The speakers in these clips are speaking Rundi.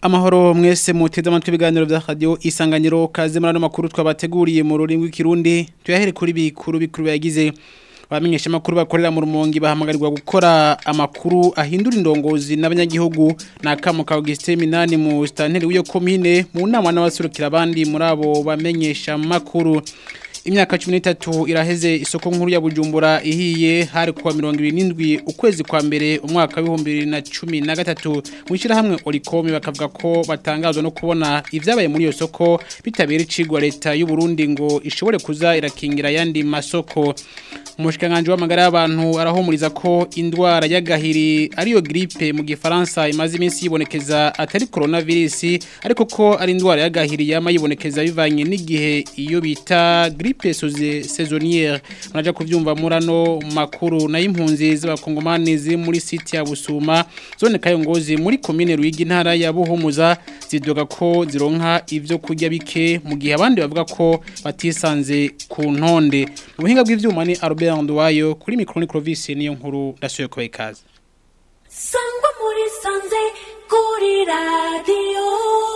Amahoro mwese muteze amatwi ibiganiro vya radio isanganiro kaze muri ano makuru twabateguriye mu rurimi rw'ikirundi tuyahere kuri bikuru bikuru yagize abamenyesha makuru bakorera mu rumongi bahamagarirwa gukora amakuru ahindura indongozi n'abanyagihugu nakamo ka Augustin Minani mu stanteri w'iyo commune mu nama n'abasurukira abandi muri abo bamenyesha makuru imyaka 13 iraheze isoko nkuru ya Bujumbura ihiye hari kuwa 27 ukwezi kwa mbere umwaka wa 2013 mwishira hamwe Oricom bakavuga ko batangazwa no kubona ivyabaye muri iyo soko bitabira icigwa leta y'u Burundi ngo ishobore kuza irakingira yandi masoko umushikanganje w'amagara y'abantu arahumuriza ko indwara y'agahiri ariyo grippe mu gifaransa imaze iminsi yibonekeza atari coronavirus ariko ko ari indwara y'agahiri yama yibonekeza bivanye n'igihe iyo bita grippe saisonnière muraja kuvyumva murano makuru na impunzi z'abakongomani ziri muri site ya Busuma zone Kayongozi muri commune Ruyigi ntara ya Buhumuza zidoga ko zironka ivyo kurya bike mu gihe abandi bavuga ko batisanze ku ntonde mu buhinga bw'ivyuma ni Albert Ndwayo kuri micro ni Clovis niyo nkuru ndasuye ko ikaze Sangwa muri sanze kuri radio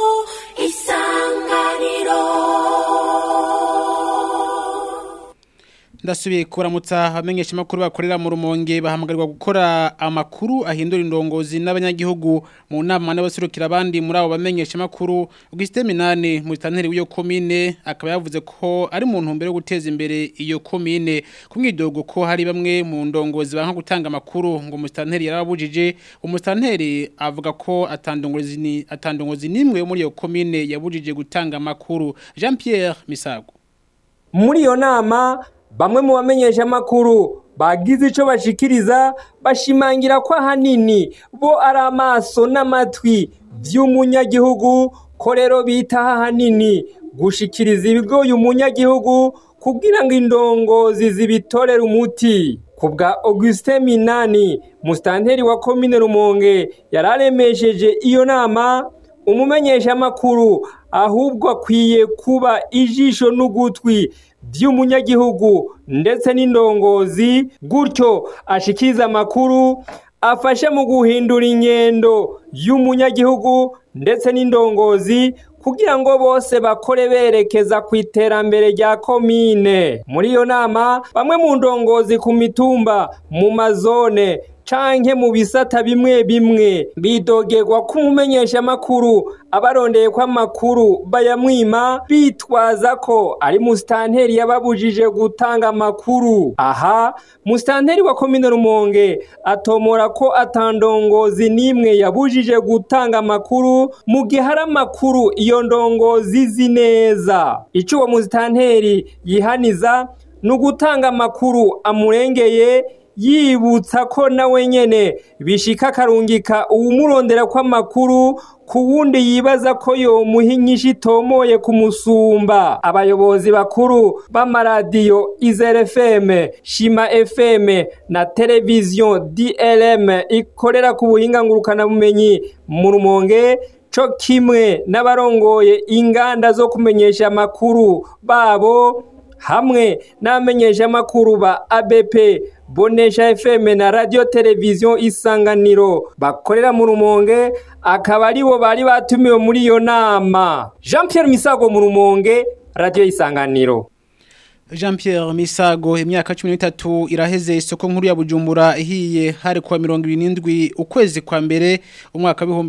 isanganiro ndasubiye kuramutsa abamenyesha makuru bakorera mu rumonge bahamagarirwa gukora amakuru ahindura indongozi n'abanyagihugu mu nama n'abasurukira abandi muri abo bamenyesha makuru Augustin Minane mu stanteri w'iyo commune akaba yavuze ko ari mu ntumbero yo guteza imbere iyo commune kumwidogo ko hari bamwe mu ndongozi banka gutanga amakuru ngo mu stanteri yarabujije umustanteri avuga ko atandongozi ni atandongozi nimwe yo muri iyo commune yabujije gutanga amakuru Jean Pierre Misago muri iyo nama bamwe mu bamenyesha makuru bagize ico bashikiriza bashimangira ko ahanini bo ari amaso n'amatwi vy'umunyagihugu ko rero bitaho ahanini gushikiriza ibigoye umunyagihugu kugira ngo indongozi zibitorere umuti ku bwa Augustin Minani mustanteri wa komine Rumonge yararemesheje iyo nama umumenyesha makuru ahubwo akwiye kuba ijisho n'ugutwi by'umunyagihugu ndetse n'indongozi gutyo ashikiriza amakuru afashe mu guhindura ingendo y'umunyagihugu ndetse n'indongozi kugira ngo bose bakore berekeza ku iterambere rya komine muri iyo nama bamwe mu ndongozi ku mitumba mu mazone canke mu bisata bimwe bimwe bidogerwa ko umumenyeshamakuru abarondeye ko amakuru bayamwima bitwaza ko ari musitanteri yababujije gutanga amakuru aha musitanteri wa komine rumonge atomora ko atandongozi n'imwe yabujije gutanga amakuru mu gihe hari amakuru iyo ndongozi izi neza icyo uwo musitanteri yihaniza ni ugutanga amakuru amurengeye yibutsa ko nawe nyene bishika akarungika uwumurondera kw'amakuru ku wundi yibaza ko yomuha inyishu itomoye kumusumba abayobozi bakuru b'amaradiyo izere fm shima fm na televiziyo dlm ikorera ku buhinga ngurukanabumenyi mu rumonge co kimwe n'abarongoye inganda zo kumenyesha amakuru babo hamwe n'abamenyesha amakuru ba abp bonesha fm na radio televiziyo isanganiro bakorera mu rumonge akaba aribo bari batumiwe muri iyo nama jean pierre misago mu rumonge radio isanganiro Jean Pierre Misago imyaka 13 iraheze isoko nkuru ya Bujumbura ihiye hari kwa 27 ukwezi kwa mbere umwaka wa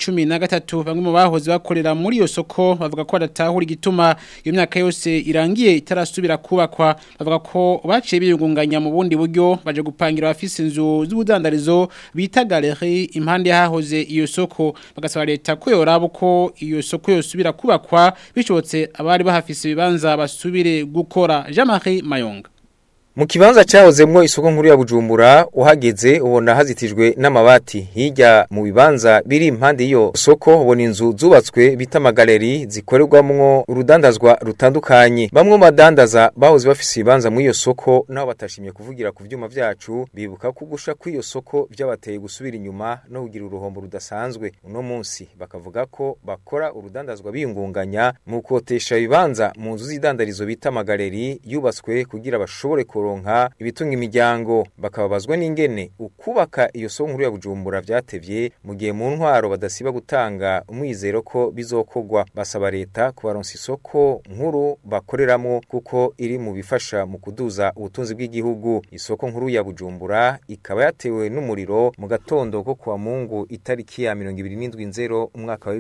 2013 bamwe mu bahoze bakorera muri iyo soko bavuga ko adatahura igituma iyo myaka yose irangiye itarasubira kubakwa bavuga ko baciye biyungunganya mu bundi buryo baje gupangira abafise inzu z'ubudandarizo bita galerie impande hahoze iyo soko bagasaba leta ko yoraba ko iyo soko yosubira kubakwa bishobotse abari bahafise ibibanza basubire gukora Jean-Marie Mayonga Mu kibanza cyahozemwo isoko nkuru ya Bujumbura uhageze ubona hazitijwe n'amabati hirya mu bibanza biri impande iyo soko ubona inzu zubatswe bita magaleri zikorerwamwo urudandazwa rutandukanye bamwe mu badandaza bahoze bafise ibibanza muri iyo soko naho batashimye kuvugira ku vyuma vyacu bibuka ko gusha kw'iyo soko vyabateye gusubira inyuma no kugira uruhombo rudasanzwe uno munsi bakavuga ko bakora urudandazwa biyungunganya mu kotesha ibibanza mu nzu z'idandarizo bita magaleri yubatswe kugira bashobore kuronka kuronka ibitunga imiryango bakababazwa n'ingene ukubaka iyo soko nkuru ya Bujumbura vyatevye mu gihe mu ntwaro badasiba gutanga umwizero ko bizokogwa basaba leta kubaronsa isoko nkuru bakoreramo kuko iri mu bifasha mu kuduza ubutunzi bw'igihugu isoko nkuru ya Bujumbura ikaba yatewe n'umuriro mu gatondo ko kuwa Mungu itariki ya 27 umwaka wa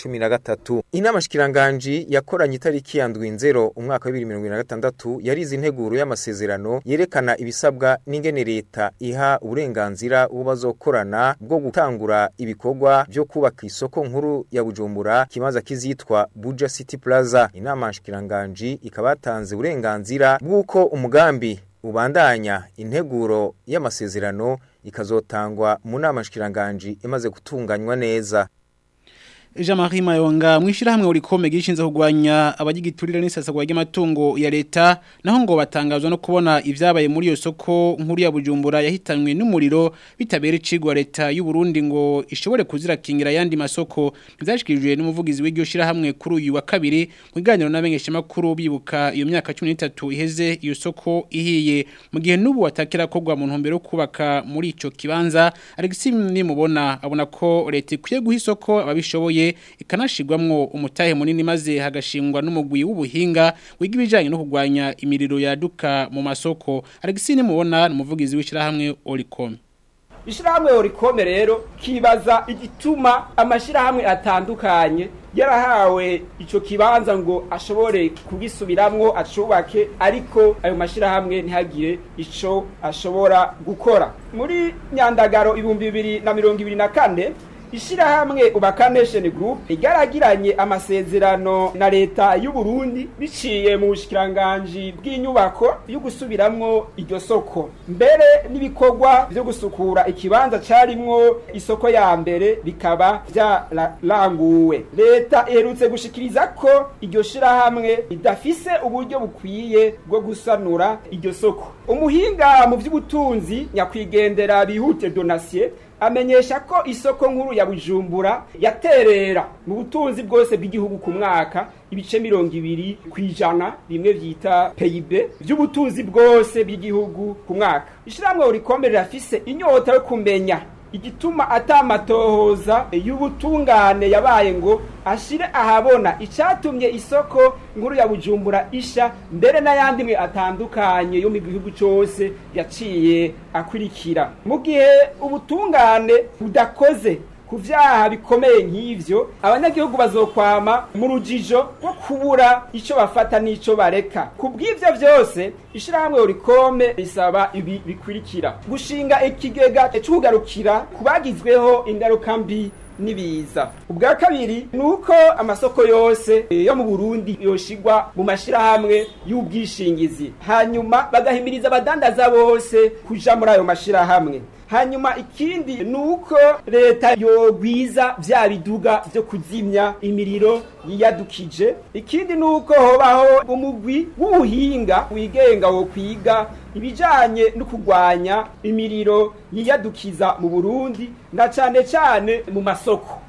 2013 inama shikiranganji yakoranye itariki ya 7 umwaka wa 2026 yarize integuro y'amasezerano yerekana ibisabwa n'ingene leta iha uburenganzira ubazokorana bwo gutangura ibikorwa byo kubaka isoko nkuru ya Bujumbura kimaza kizitwa Buja City Plaza inama shikiranganji ikaba yatanze uburenganzira bw'uko umugambi ubandanya integuro y'amasezerano ikazotangwa mu nama shikiranganji imaze gutunganywa neza Jean-Marie Mayonga mwishirahamwe urikome gishinze kugwanya abagigiturira n'isasagwa ry'amatungo ya leta naho ngo batangazwa no kubona ivyabaye muri iyo soko nkuru ya Bujumbura yahitanwe n'umuriro bitabera icigwa leta y'u Burundi ngo ishobore kuzirakingira yandi masoko ntivyashikirijwe n'umuvugizi w'iryo shirahamwe kuri uyu wa kabiri mu biganiro n'abengesha makuru bibuka iyo myaka 13 iheze iyo soko ihiye mu gihe n'ubu watakira kogwa mu ntumbero yo kubaka muri ico kibanza Alexis nimubona abona ko leta ikwiye guha isoko ababishoboye ikanashigwamwo umutahe munini maze hagashingwa n'umugwi w'ubuhinga wiga ibijanye no kugwanya imiriro yaduka mu masoko Alexis mubona umuvugizi w'ishirahamwe Oricom ishirahamwe Oricom rero kibaza igituma amashirahamwe atandukanye yarahawe ico kibanza ngo ashobore kugisubiramwo acubake ariko ayo mashirahamwe ntihagire ico ashobora gukora muri nyandagaro ibihumbi bibiri na mirongo ibiri na kane ishirahamwe ubaka nation group igaragiranye amasezerano na leta y'u Burundi biciye mu bushikiranganje bw'inyubako yo gusubiramwo iryo soko mbere n'ibikorwa byo gusukura ikibanza carimwo isoko ya mbere bikaba vyaranguwe leta iherutse gushikiriza ko iryo shirahamwe ridafise uburyo bukwiye bwo gusanura iryo soko umuhinga mu vy'ubutunzi nyakwigendera bihute donasiye amenyesha ko isoko nkuru ya Bujumbura yaterera mu butunzi bwose bw'igihugu ku mwaka ibice mirongo ibiri ku ijana bimwe vyita PIB vy'ubutunzi bwose bw'igihugu ku mwaka ishiramwe urikombe rirafise inyota yo kumenya igituma atamatohoza y'ubutungane yabaye ngo ashire ahabona icatumye isoko nkuru ya Bujumbura isha mbere n'ayandi mwe atandukanye yo mu gihugu cyose yaciye akurikira mu gihe ubutungane budakoze ku vyaha bikomeye nk'ivyo abanyagihugu bazokwama mu rujijo rwo kubura ico bafata n'ico bareka ku bw'ivyo vyose ishirahamwe urikome risaba ibi bikurikira gushinga ikigega c'ukugarukira ku bagizweho ingaruka mbi nibiza ubwa kabiri nuko amasoko yose yo mu Burundi yoshigwa mu mashirahamwe y'ubwishingizi hanyuma bagahimiriza abadandaza bose kuja muri ayo mashirahamwe hanyuma ikindi nuko leta yogwiza vya biduga vyo kuzimya imiriro yiyadukije ikindi nuko hobaho umugwi w'ubuhinga wigenga wo kwiga ibijanye no kugwanya imiriro yiyadukiza mu Burundi na cane cane mu masoko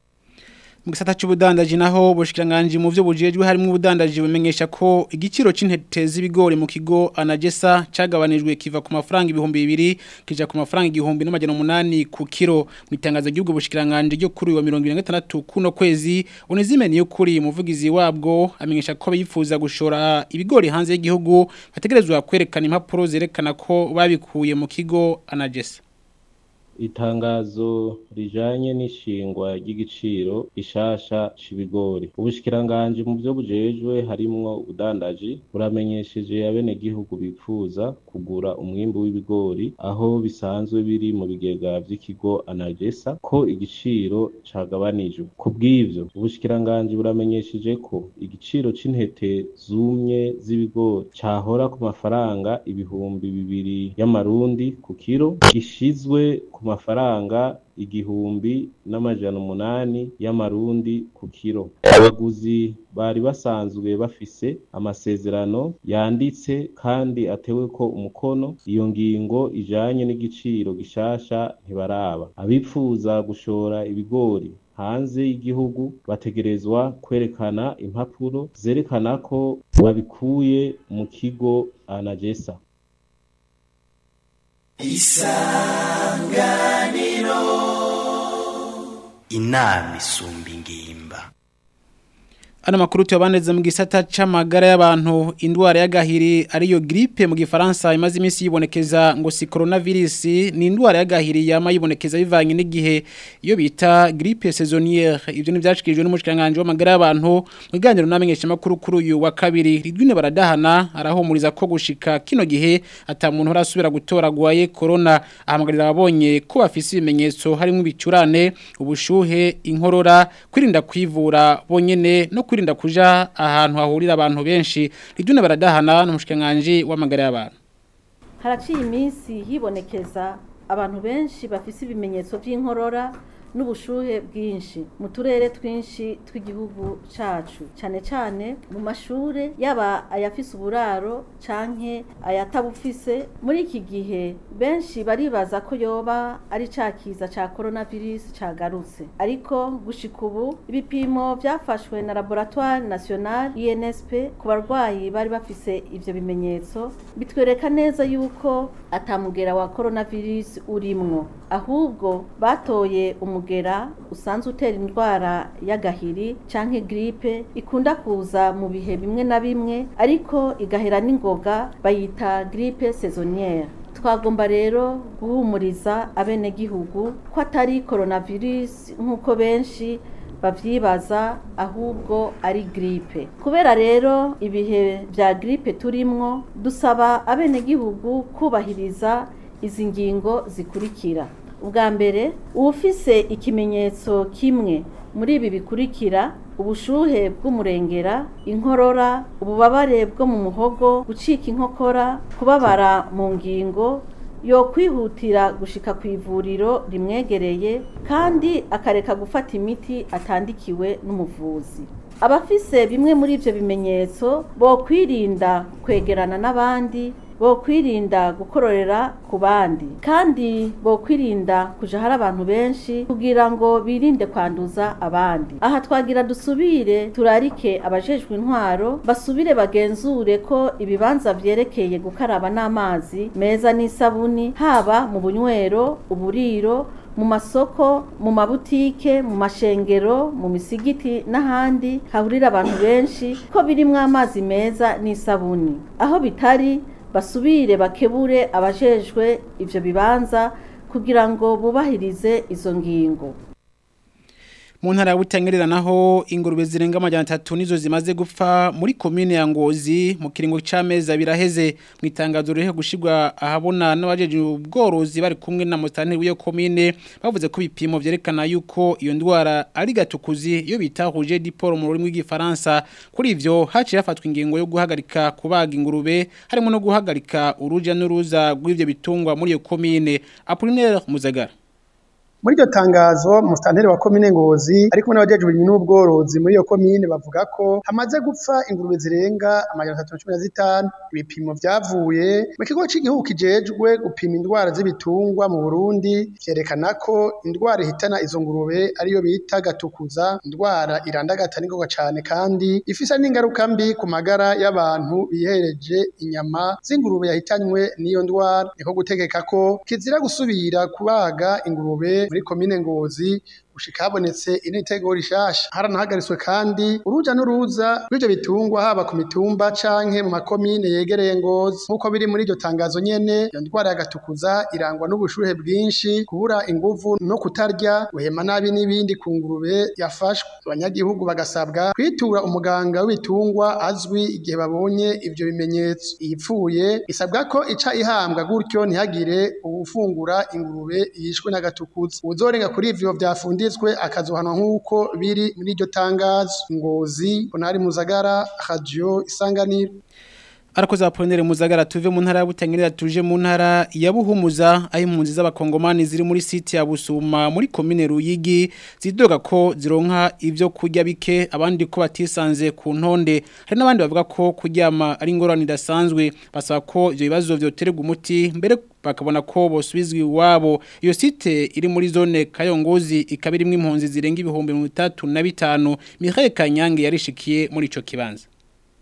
mu gisata cy'ubudandaji naho bushikiranganje mu byo bujejwe harimo ubudandaji bumenyesha ko igiciro c'intete z'ibigori mu kigo anagesa cagabanijwe kiva ku mafaranga ibihumbi bibiri kija ku mafaranga igihumbi n'amajana umunani ku kiro mu itangazo ry'ubwo bushikiranganje ryo kuri wa 2026 kuno kwezi unizimeni yo kuri umuvugizi wabwo amenyesha ko bifuza gushora ibigori hanze y'igihugu bategerezwa kwerekana impapuro zerekana ko babikuye mu kigo anagesa itangazo rijanye n'ishingwa ry'igiciro ishasha c'ibigori ubushikiranganje mu byo bujejwe harimwo ubudandaji buramenyesheje abenegihugu bifuza kugura umwimbu w'ibigori aho bisanzwe biri mu bigega vy'ikigo anagesa ko igiciro cagabanijwe ku bw'ivyo ubushikiranganje buramenyesheje ko igiciro c'intete zumye z'ibigori cahora ku mafaranga ibihumbi bibiri y'amarundi ku kiro gishizwe ku mafaranga igihumbi n'amajana umunani y'amarundi ku kiro abaguzi bari basanzwe bafise amasezerano yanditse kandi atewe ko umukono iyo ngingo ijanye n'igiciro gishasha ntibaraba abifuza gushora ibigori hanze y'igihugu bategerezwa kwerekana impapuro zerekana ko babikuye mu kigo anagesa inama isumba ingimba Ano makuru tuyabaneze mu gisata c'amagara y'abantu indwara y'agahiri ariyo grippe mu gifaransa imaze iminsi yibonekeza ngo si coronavirus ni indwara y'agahiri yama yibonekeza bivanye n'igihe iyo bita grippe saisonnière ivyo ni vyashikijwe n'umushikanganje w'amagara y'abantu mu biganiro namenyesha makuru kuri uyu wa kabiri ridwine baradahana arahumuriza ko gushika kino gihe ata muntu arasubira gutoragwaye corona ahamagarira ababonye ko bafise ibimenyetso harimo ibicurane ubushuhe inkorora kwirinda kwivura bonyene no kwirinda kuja ahantu hahurira abantu benshi ridune baradahana n'umushikanganje w'amagara y'abantu haraciye iminsi hibonekeza abantu benshi bafise ibimenyetso by'inkorora n'ubushuhe bwinshi mu turere twinshi tw'igihugu cacu cyane cyane mu mashure yaba ayafise uburaro canke ayatabufise muri iki gihe benshi baribaza ko yoba ari ca kiza ca coronavirus cagarutse ariko gushika ubu ibipimo vyafashwe na laboratoire nationale INSP ku barwayi bari bafise ivyo bimenyetso bitwereka neza yuko atamugera wa coronavirus urimwo ahubwo batoye umugera usanzwe utera indwara y'agahiri canke gripe ikunda kuza mu bihe bimwe na bimwe ariko igahera n'ingoga bayita gripe saisonnière twagomba rero guhumuriza abenegihugu ko atari coronavirus nk'uko benshi bavyibaza ahubwo ari gripe kubera rero ibihe vya gripe turimwo dusaba abenegihugu kubahiriza izi ngingo zikurikira ubwa mbere uwufise ikimenyetso kimwe muri ibi bikurikira ubushuhe bw'umurengera inkorora ububabare bwo mu muhogo gucika inkokora kubabara mu ngingo yo kwihutira gushika ku ivuriro rimwegereye kandi akareka gufata imiti atandikiwe n'umuvuzi abafise bimwe muri ivyo bimenyetso bo kwirinda kwegerana n'abandi bo kwirinda gukororera ku bandi kandi bo kwirinda kuja hari abantu benshi kugira ngo birinde kwanduza abandi aha twagira dusubire turarike abajejwe intwaro basubire bagenzure ko ibibanza vyerekeye gukaraba n'amazi meza n'isabuni haba mu bunywero uburiro mu masoko mu mabutike mu mashengero mu misigiti n'ahandi hahurira abantu benshi ko birimwo amazi meza n'isabuni aho bitari basubire bakebure abajejwe ivyo bibanza kugira ngo bubahirize izo ngingo mu ntara ya Butangerera naho ingurube zirenga amajana atatu nizo zimaze gupfa muri komine ya Ngozi mu kiringo c'amezi biraheze mu itangazo rihe gushirwa ahabona n'abajeje ubworozi bari kumwe na mustanteri w'iyo komine bavuze ko ibipimo vyerekana yuko iyo ndwara ari gatukuzi iyo bita rouge du porc mu rurimi rw'igifaransa kuri ivyo haciye hafatwa ingingo yo guhagarika kubaga ingurube harimo no guhagarika uruja n'uruza rw'ivyo bitungwa muri iyo komine Apollinaire Muzagara muri iryo tangazo musitanteri wa komine ngozi ari kumwe n'abajejwe n'ubworozi muri iyo komine bavuga ko hamaze gupfa ingurube zirenga amajana atatu na cumi na zitanu ibipimo vyavuye mu kigo c'igihugu kijejwe gupima indwara z'ibitungwa mu burundi vyerekana ko indwara ihitana izo ngurube ariyo bita gatukuza indwara irandagata n'ingoga cane kandi ifise n'ingaruka mbi ku magara y'abantu bihereje inyama z'ingurube yahitanywe n'iyo ndwara niko gutegeka ko kizira gusubira kubaga ingurube muri komine ngozi gushika habonetse initego rishasha haranahagariswe kandi uruja n'uruza rw'ivyo bitungwa haba ku mitumba canke mu makomine yegereye ngozi nk'uko biri muri iryo tangazo nyene iyo ndwara yagatukuza irangwa n'ubushuhe bwinshi kubura inguvu no kutarya guhema nabi n'ibindi ku ngurube yafashwe abanyagihugu bagasabwa kwitura umuganga w'ibitungwa azwi igihe babonye ivyo bimenyetso iyipfuye isabwa ko ica ihambwa gutyo ntihagire uwufungura ingurube yishwe n'agatukuza uwuzorenga kuri ivyo vyafunditswe akazohanwa nk'uko biri muri iryo tangazo ngozi onari muzagara radio isanganiro Arakoze aponere muzagara tuve mu ntara ya Butangirira tuje mu ntara ya Buhumuza aho impunzi z'abakongomani ziri muri site ya Busuma muri commune Ruyigi zidoga ko zironka ivyo kurya bike abandi ko batisanze ku ntonde hari n'abandi bavuga ko kuryama ari ingorane idasanzwe basaba ko ivyo bibazo vyoterwa umuti mbere bakabona ko bosubizwa iwabo iyo site iri muri zone Kayongozi ikaba irimo impunzi zirenga ibihumbi 35 Michael Kanyange yarishikiye muri ico kibanza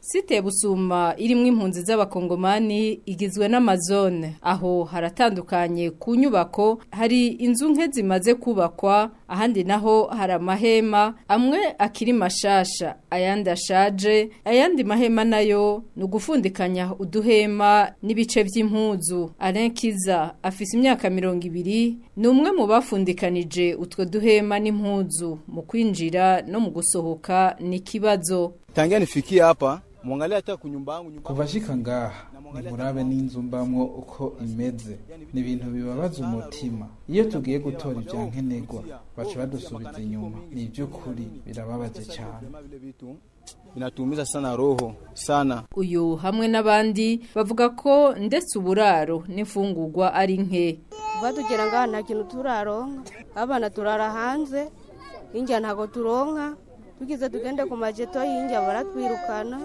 Site Busuma irimwo impunzi z'abakongomani igizwe n'amazone aho haratandukanye ku nyubako hari inzu nke zimaze kubakwa ahandi naho hari amahema amwe akiri mashasha ayandi ashaje ayandi mahema nayo ni ugufundikanya uduhema n'ibice by'impuzu Alain Kiza afise imyaka mirongo ibiri ni umwe mu bafundikanije utwo duhema n'impuzu mu kwinjira no mu gusohoka ni ikibazo tangia nifikie hapa muangalie hata kunyumba yangu nyumba kuva shika ngaha nimurabe n'inzu mbamwo uko imeze ni ibintu bibabaza umutima iyo tugiye gutora ibya nkenerwa baca badusubiza inyuma ni iby'ukuri birababaje cyane binatumiza sana roho sana uyu hamwe n'abandi bavuga ko ndetse uburaro n'imfungurwa ari nke kuva tugera ngaha nta kintu turaronka abana turara hanze hinjya ntabwo turonka tugize tugende ku majeto y'injya baratwirukana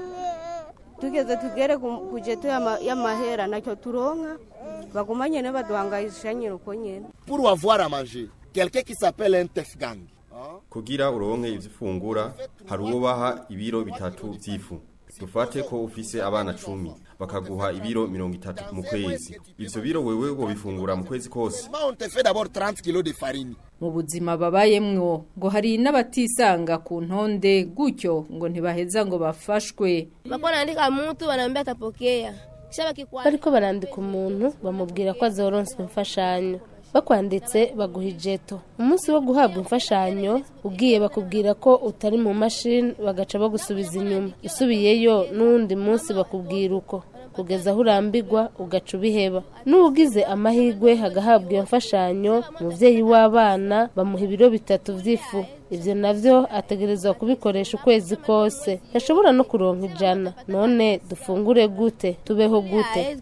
tugeze tugere ku jeto y'amahera nacyo turonka baguma nyene baduhangayisha nyine uko nyene pour avoir à manger quelqu'un qui s'appelle un tefgang kugira uronke ivyifungura hari uwo baha ibiro bitatu vy'ifu dufate ko ufise abana cumi bakaguha ibiro mirongo itatu mu kwezi ivyo biro wewe wobifungura mu kwezi kose on te fait d'abord 30 kilos de farine mu buzima babayemwo ngo hari n'abatisanga ku ntonde gutyo ngo ntibaheza ngo bafashwe bako naandika mtu wanaambia atapokea bariko barandika umuntu bamubwira ko azoronswa imfashanyo bakwanditse baguha ijeto umunsi wo guhabwa imfashanyo ugiye bakubwira ko utari mu mashini bagaca bagusubiza inyuma usubiyeyo n'uwundi munsi bakubwira uko kugeza aho urambigwa ugaca ubiheba n'ugize amahirwe hagahabwa iyo mfashanyo umubyeyi w'abana bamuha ibiro bitatu by'ifu ibyo navyo ategerezwa kubikoresha ukwezi kose ntashobora no kuronka ijana none dufungure gute tubeho gute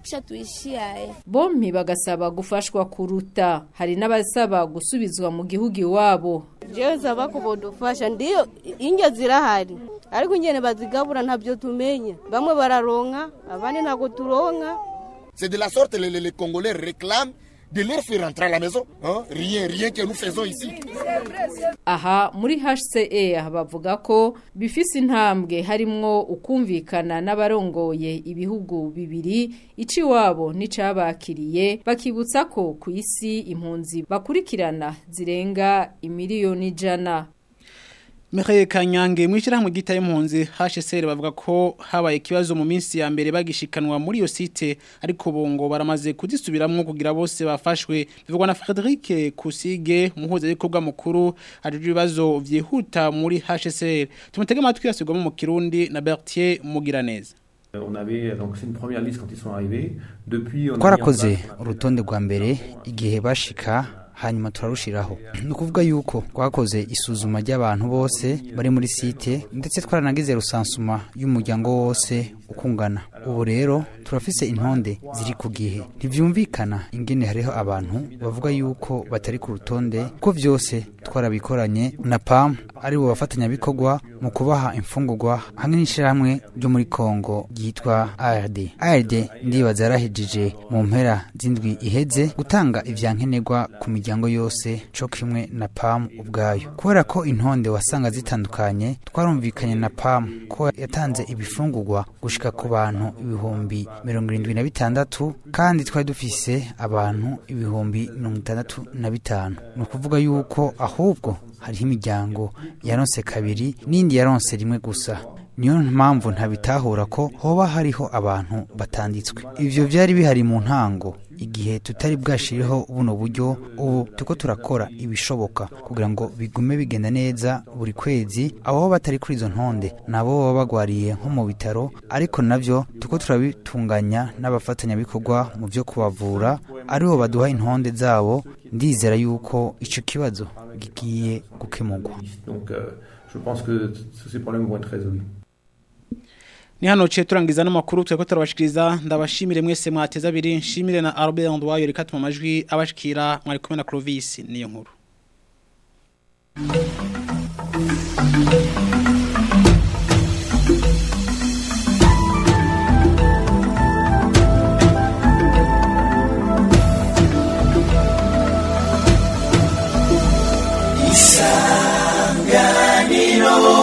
bompi bagasaba gufashwa kuruta hari n'abasaba gusubizwa mu gihugu iwabo jewe saba kubodufasha ndiyo injya zirahari ariko ingene bazigabura ntabyo tumenya bamwe bararonka abandi ntabwo turonka c'est de la sorte les, les, les congolais réclament de leur faire rentrer à la maison hein? rien rien que nous faisons ici aha muri HCE bavuga ko bifise intambwe harimwo ukumvikana n'abarongoye ibihugu bibiri ici wabo n'icabakiriye bakibutsa ko ku isi impunzi bakurikirana zirenga imiliyoni ijana Michael Kanyange mwishirahamwe gita y'impunzi HCR bavuga ko habaye ikibazo mu minsi ya mbere bagishikanwa muri iyo site ariko bongo baramaze kuzisubiramwo kugira bose bafashwe bivugwa na Frederic Kusige umuhuza w'ikorwa mukuru ajuje ibibazo vyihuta muri HCR tumutege amatwi yasubwamo mu Kirundi na Bertier Mugiraneza On avait donc c'est une première liste quand ils sont arrivés depuis twarakoze urutonde rwa mbere igihe bashika hanyuma turarushiraho ni ukuvuga yuko twakoze isuzuma ry'abantu bose bari muri site ndetse twaranagize rusansuma y'umuryango wose ukungana ubu rero turafise intonde ziri ku gihe ntivyumvikana ingene hariho abantu bavuga yuko batari ku rutonde ko vyose twarabikoranye na PAM ari bo bafatanyabikorwa mu kubaha imfungurwa hamwe n'ishirahamwe ryo muri Kongo ryitwa ARD ARD ndibaza yarahejije mu mpera z'indwi iheze gutanga ivyankenerwa ku miryango yose co kimwe na PAM ubwayo kubera ko intonde wasanga zitandukanye twarumvikanye na PAM ko yatanze ibifungurwa gushika ku bantu ibihumbi mirongo irindwi na bitandatu kandi twari dufise abantu ibihumbi mirongo itandatu na bitanu ni ukuvuga yuko ahubwo hariho imiryango yaronse kabiri n'indi yaronse rimwe gusa niyo mpamvu ntabitahura ko hoba hariho abantu batanditswe ivyo vyari bihari mu ntango igihe tutari bwashiriho buno buryo ubu tuko turakora ibishoboka kugira ngo bigume bigenda neza buri kwezi abo batari kuri izo ntonde nabo baba bagwariye nko mu bitaro ariko navyo tuko turabitunganya n'abafatanyabikorwa mu vyo kubavura aribo baduha intonde zabo ndizera yuko ico kibazo gigiye gukemurwa donc euh, je pense que ces problèmes vont être résolus ni hano ciye turangiza n'amakuru tweko turabashikiriza ndabashimire mwese mwateza abiri nshimire na Albert Ndwayo reka tuma amajwi abashikira mwari kumwe na Clovis niyo nkuru Isanganiro